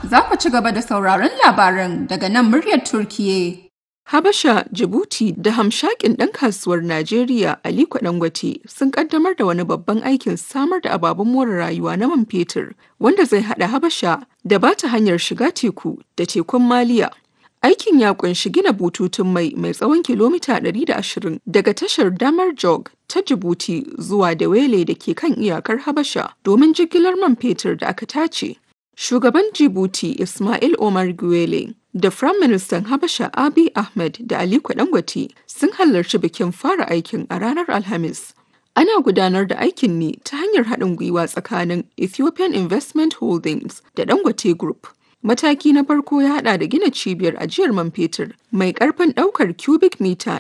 za ku ci gaba da sauraron labaran daga nan muryar Turkiye. Habasha, Djibouti da hamshakin ɗan kasuwar Najeriya Aliko Dangote sun kaddamar da wani babban aikin samar da ababen more rayuwa na man fetur wanda zai haɗa Habasha da ba ta hanyar shiga teku da tekun Maliya. Aikin ya kunshi gina bututun mai mai tsawon kilomita 120 daga tashar Damar Jog ta Djibouti zuwa Dawele da ke kan iyakar Habasha domin jigilar man fetur da aka tace. Shugaban Djibouti Ismail Omar Guelleh da Firaministan Habasha Abiy Ahmed da Aliko Dangote sun halarci bikin fara aikin a ranar Alhamis. Ana gudanar da aikin ne ta hanyar haɗin gwiwa tsakanin Ethiopian Investment Holdings da Dangote Group. Mataki na farko ya haɗa da gina cibiyar ajiyar man fetur mai ƙarfin ɗaukar cubic mita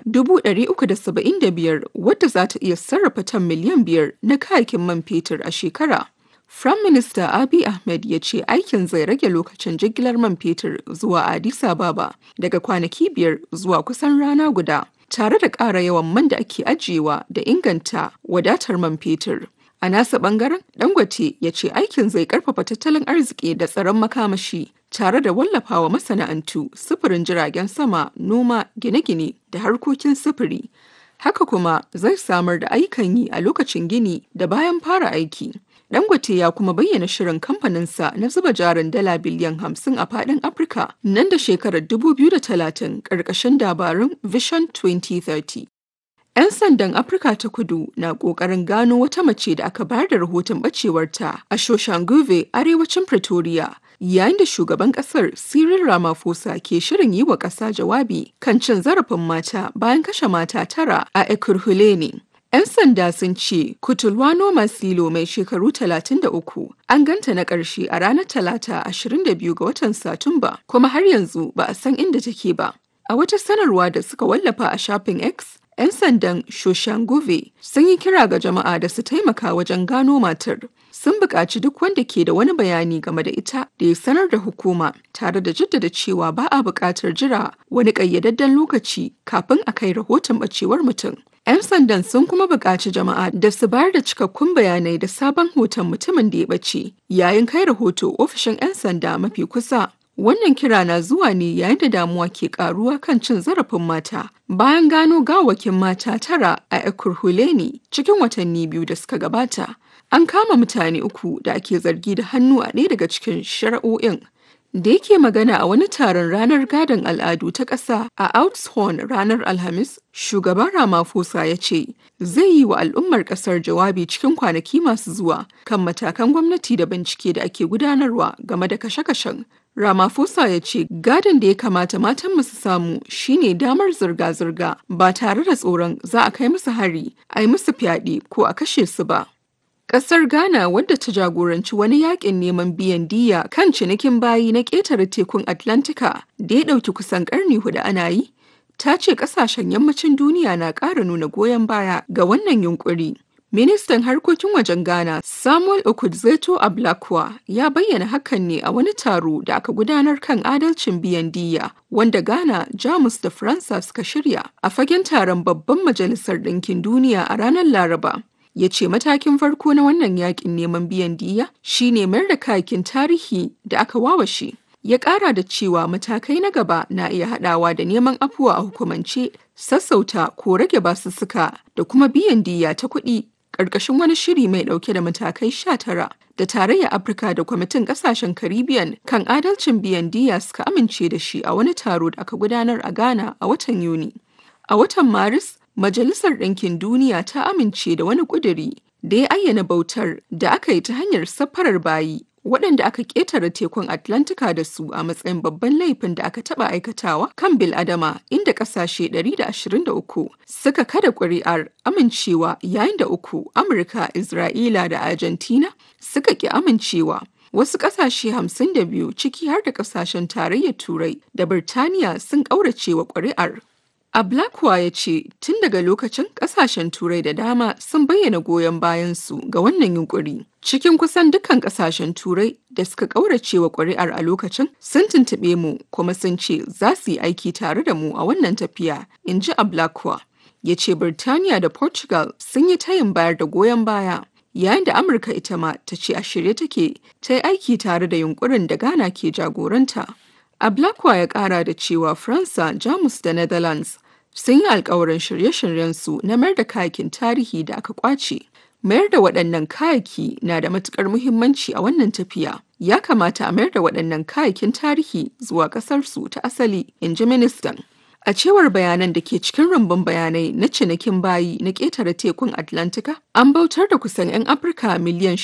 375 wadda za ta iya sarrafa tan miliyan biyar na kayakin man fetur a shekara. Firayim Minista Abiy Ahmed ya ce aikin zai rage lokacin jigilar man fetur zuwa Addis Ababa daga kwanaki biyar zuwa kusan rana guda, tare da ƙara yawan man da ake ajiyewa da inganta wadatar man fetur. A nasa ɓangaren, Dangote ya ce aikin zai ƙarfafa tattalin arziki da tsaron makamashi, tare da wallafawa masana'antu, sufurin jiragen sama, noma, gine-gine da harkokin sufuri. Haka kuma zai samar da ayyukan yi a lokacin gini da bayan fara aiki. Dangote ya kuma bayyana shirin kamfaninsa na zuba jarin dala biliyan hamsin a fadin Afirka nan da shekarar 2030 ƙarƙashin dabarun Vision 2030. 'Yan sandan Afirka ta kudu na ƙoƙarin gano wata mace da aka bayar da rahoton ɓacewarta a Shoshanguve, arewacin Pretoria, yayin da shugaban ƙasar Cyril Ramaphosa ke shirin yi wa ƙasa jawabi kan cin zarafin mata bayan kashe mata tara a Ekurhuleni. 'Yan sanda sun ce Kutulwano Masilo mai shekaru 33 an ganta na ƙarshe a ranar Talata 22 ga watan Satumba kuma har yanzu ba a san inda take ba. A wata sanarwa da suka wallafa a shafin X, 'yan sandan Shoshanguve sun yi kira ga jama'a da su taimaka wajen gano matar. Sun buƙaci duk wanda ke da wani bayani game da ita da ya sanar da hukuma tare da jaddada cewa ba a buƙatar jira wani ƙayyadadden lokaci kafin a kai rahoton ɓacewar mutum. 'Yan sandan sun kuma buƙaci jama'a da su bayar da cikakkun bayanai da sabon hoton mutumin da ya ɓace yayin kai rahoto ofishin 'yan sanda mafi kusa. Wannan kira na zuwa ne yayin da damuwa ke karuwa kan cin zarafin mata bayan gano gawakin mata tara a Ekurhuleni cikin watanni biyu da suka gabata. An kama mutane uku da ake zargi da hannu a ɗaya daga cikin shari'o'in. Da yake magana a wani taron ranar gadon al'adu ta ƙasa a Outshorn ranar Alhamis, shugaban Ramaphosa ya ce zai yi wa al'ummar ƙasar jawabi cikin kwanaki masu zuwa kan matakan gwamnati da bincike da ake gudanarwa game da kashe-kashen. Ramaphosa ya ce gadon da ya kamata matan su samu shine damar zirga-zirga ba tare da tsoron za a kai musu hari, a yi musu fyaɗe ko a kashe su ba. Ƙasar Ghana wadda ta jagoranci wani yakin neman biyan diya kan cinikin bayi na ƙetare tekun Atlantika da ya ɗauki kusan ƙarni hudu ana yi, ta ce ƙasashen yammacin duniya na ƙara nuna goyon baya ga wannan yunƙuri. Ministan harkokin wajen Ghana Samuel Okudzeto Ablakwa ya bayyana hakan ne a wani taro da aka gudanar kan adalcin biyan diya wanda Ghana, Jamus da Faransa suka shirya a fagen taron babban majalisar ɗinkin duniya a ranar Laraba. ya ce matakin farko na wannan yakin neman biyan diya shine mayar da kayakin tarihi da aka wawashe ya kara da cewa matakai na gaba na iya hadawa da neman afuwa a hukumance sassauta ko rage basussuka da kuma biyan diya ta kuɗi ƙarƙashin wani shiri mai ɗauke da matakai sha tara da tarayyar afirka da kwamitin ƙasashen caribbean kan adalcin biyan diya suka amince da shi a wani taro da aka gudanar a ghana a watan yuni a watan maris Majalisar Ɗinkin Duniya ta amince da wani ƙuduri da ya ayyana bautar da aka yi ta hanyar safarar bayi waɗanda aka ƙetare tekun Atlantika da su a matsayin babban laifin da aka taɓa aikatawa kan bil'adama inda ƙasashe 123 suka kada ƙuri'ar amincewa yayin da uku Amurka, Isra'ila da Argentina suka ƙi amincewa. Wasu ƙasashe 52 ciki har da ƙasashen tarayyar Turai da Birtaniya sun ƙaurace wa ƙuri'ar. Ablakwa ya ce tun daga lokacin kasashen turai da dama sun bayyana goyon bayansu ga wannan yunkuri. Cikin kusan dukkan kasashen turai da suka ƙaurace wa ƙuri'ar a lokacin sun tuntuɓe mu kuma sun ce za su yi aiki tare da mu a wannan tafiya, in ji Ablakwa. Ya ce Birtaniya da Portugal sun yi tayin bayar da goyon baya. yayin da Amurka ita ma ta ce a shirye take ta yi aiki tare da yunkurin da Ghana ke jagoranta. Ablakwa ya kara da cewa Faransa, Jamus da Netherlands sun yi alkawarin shirye-shiryensu na mayar da kayakin tarihi da aka kwace. Mayar da waɗannan kayaki na da matuƙar muhimmanci a wannan tafiya. Ya kamata a mayar da waɗannan kayakin tarihi zuwa ƙasarsu ta asali, in ji ministan. A cewar bayanan da ke cikin rumbun bayanai na cinikin bayi na ƙetare tekun Atlantika, an bautar da kusan 'yan Afirka miliyan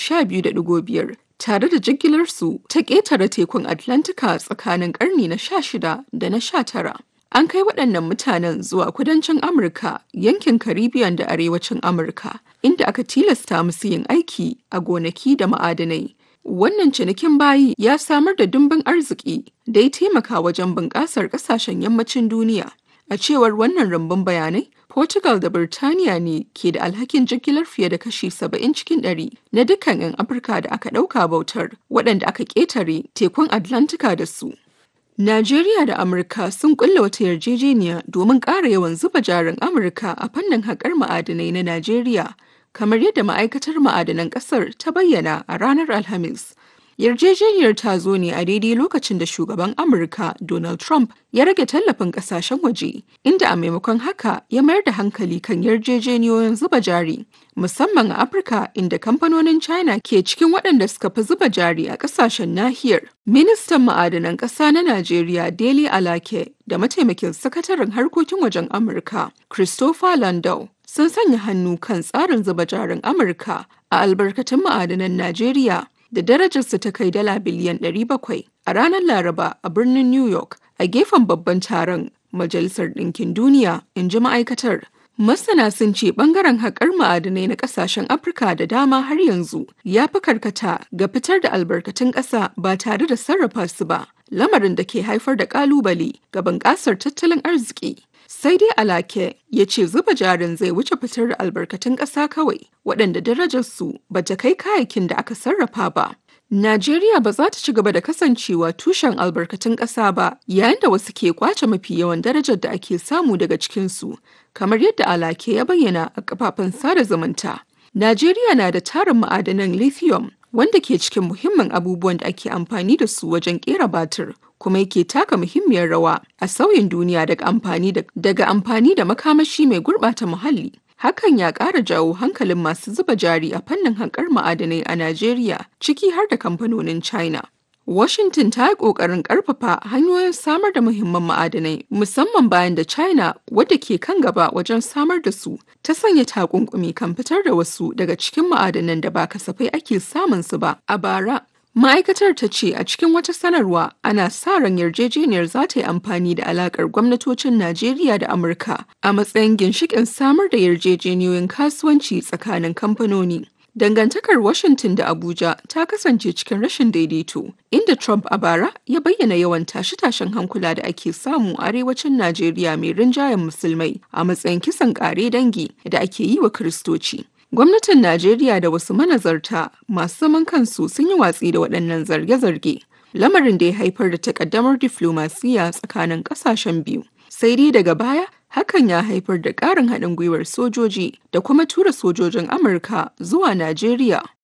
12.5 tare da jigilarsu ta ƙetare tekun Atlantika tsakanin ƙarni na 16 da na 19. An kai waɗannan mutanen zuwa kudancin Amurka, yankin Caribbean da arewacin Amurka, inda aka tilasta musu yin aiki a gonaki da ma'adanai. Wannan cinikin bayi ya samar da dimbin arziki da ya taimaka wajen bunƙasar ƙasashen yammacin duniya. A cewar wannan rumbun bayanai, Portugal da Birtaniya ne ke da alhakin jigilar fiye da kashi 70 cikin ɗari na dukkan 'yan Afirka da aka ɗauka bautar waɗanda aka ƙetare tekun Atlantika da su. Najeriya da Amurka sun kulla wata yarjejeniya domin ƙara yawan zuba jarin Amurka a fannin haƙar ma'adanai na Najeriya, kamar yadda ma'aikatar ma'adanan ƙasar ta bayyana a ranar Alhamis. Yarjejeniyar ta zo ne a daidai lokacin da shugaban Amurka Donald Trump ya rage tallafin kasashen waje, inda a maimakon haka ya mayar da hankali kan yarjejeniyoyin zuba jari, musamman a Afirka inda kamfanonin China ke cikin waɗanda suka fi zuba jari a ƙasashen nahiyar. Ministan ma'adanan ƙasa na Najeriya Dele Alake da mataimakin sakataren harkokin wajen Amurka Christopher Landau sun sanya hannu kan tsarin zuba jarin Amurka a albarkatun ma'adanan Najeriya. da darajarsa ta kai dala biliyan 700 a ranar Laraba a birnin New York a gefen babban taron Majalisar Ɗinkin Duniya, in ji ma'aikatar. Masana sun ce ɓangaren haƙar ma'adanai na ƙasashen Afirka da dama har yanzu ya fi karkata ga fitar da albarkatun ƙasa ba tare da sarrafa su ba, lamarin da ke haifar da ƙalubale ga bunƙasar tattalin arziki. sai dai alake ya ce zuba jarin zai wuce fitar da albarkatun ƙasa kawai waɗanda darajarsu ba ta kai kayakin da aka sarrafa ba. Najeriya ba za ta ci gaba da kasancewa tushen albarkatun ƙasa ba yayin da wasu ke kwace mafi yawan darajar da ake samu daga cikinsu, kamar yadda alake ya bayyana a kafafen sada zumunta. Najeriya na da tarin ma'adanan lithium wanda ke cikin muhimmin abubuwan da ake amfani da su wajen kera batir kuma yake taka muhimmiyar rawa a sauyin duniya daga amfani da daga amfani da makamashi mai gurɓata muhalli hakan ya ƙara jawo hankalin masu zuba jari a fannin haƙar ma'adanai a Najeriya ciki har da kamfanonin China. Washington ta yi ƙoƙarin ƙarfafa hanyoyin samar da muhimman ma'adanai musamman bayan da China wadda ke kan gaba wajen samar da su ta sanya takunkumi kan fitar da wasu daga cikin ma'adanan da ba kasafai ake samun su ba a bara. Ma'aikatar ta ce a cikin wata sanarwa ana sa ran yarjejeniyar za ta yi amfani da alakar gwamnatocin Najeriya da Amurka a matsayin ginshiƙin samar da yarjejeniyoyin kasuwanci tsakanin kamfanoni. Dangantakar Washington da Abuja ta kasance cikin rashin daidaito, inda Trump a bara ya bayyana yawan tashe-tashen hankula da ake samu a arewacin Najeriya mai rinjayen musulmai a matsayin kisan ƙare dangi da ake yi wa Kiristoci. Gwamnatin Najeriya da wasu manazarta masu zaman kansu sun yi watsi da waɗannan zarge-zarge, lamarin da ya haifar da takaddamar diflomasiyya tsakanin ƙasashen biyu. Sai dai daga baya, hakan ya haifar da ƙarin haɗin gwiwar sojoji da kuma tura sojojin Amurka zuwa Najeriya.